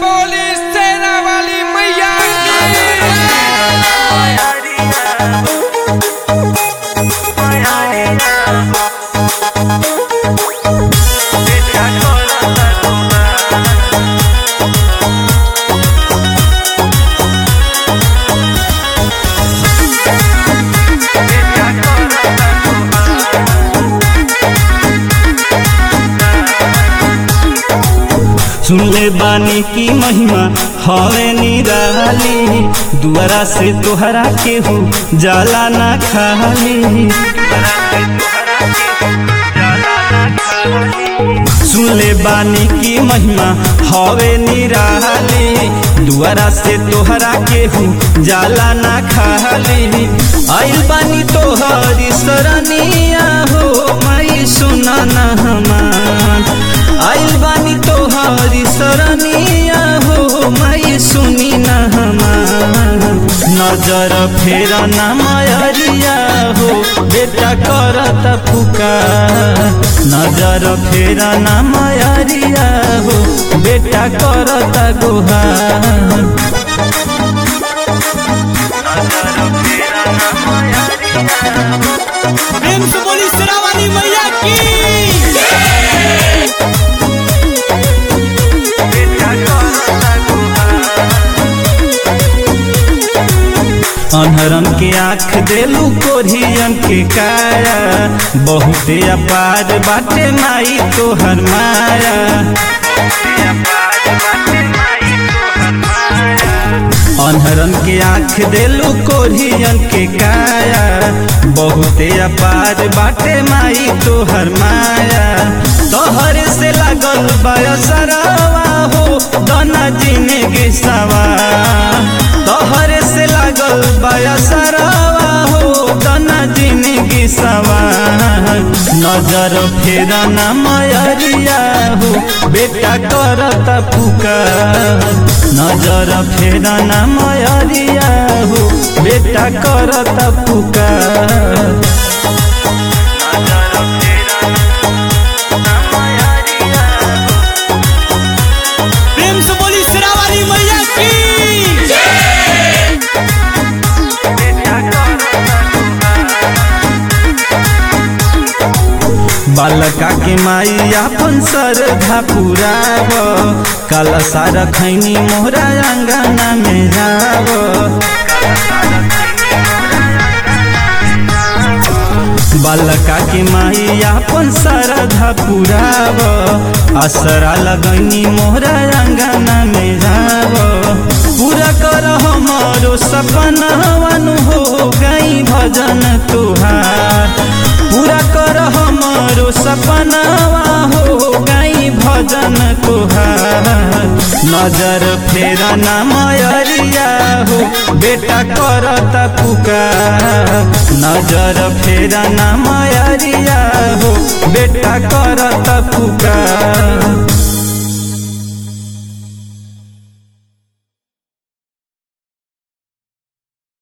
बोली सेना वाली मैया सुनले बानी की महिमा हवे निराली दुआरा से तोहरा केहू जाला ना खाली सुनले बानी की महिमा हवे निराली दुआरा से तोहरा केहू जाला ना खाली आइल बानी तोहरी सरनिया हो माई सुना ना हमार आइल बानी तोहरी सरनिया हो माई सुनी ना हमार नजर फेर ना मयरिया हो बेटा करत पुकार नजर फेर ना मयरिया हो बेटा करत गुहार प्रेम से बोली शेरावाली मैया की अनहरन के आँख देलू कोरियन के काया बहुते अपार बाटे माई तोहर माया अनहरन के आँख देलू कोरियन के काया बहुते अपार बाटे माई तोहर माया तोहर से लागल बयसरवा हो दना जिंदगी सवा तोहर से लागल बयसरवा हो दना जिंदगी सवा नजर फेर ना मयरिया हो बेटा करत पुकार नजर फेर ना मयरिया हो बेटा करत पुकार प्रेम से बोली शेरावाली मैया की बालका के माई अपन सरधा पुराव काला सारा खैनी मोहरा अंगना में जाव बालका के माई अपन सरधा पुराव असरा लगनी मोहरा अंगना में जाव पूरा कर हमारो सपना हो गई भजन तुहार पूरा कर हमारो सपना हो गई भजन तुहार नजर फेर ना मयरिया हो बेटा करत पुकार नजर फेर ना मयरिया हो बेटा करत पुकार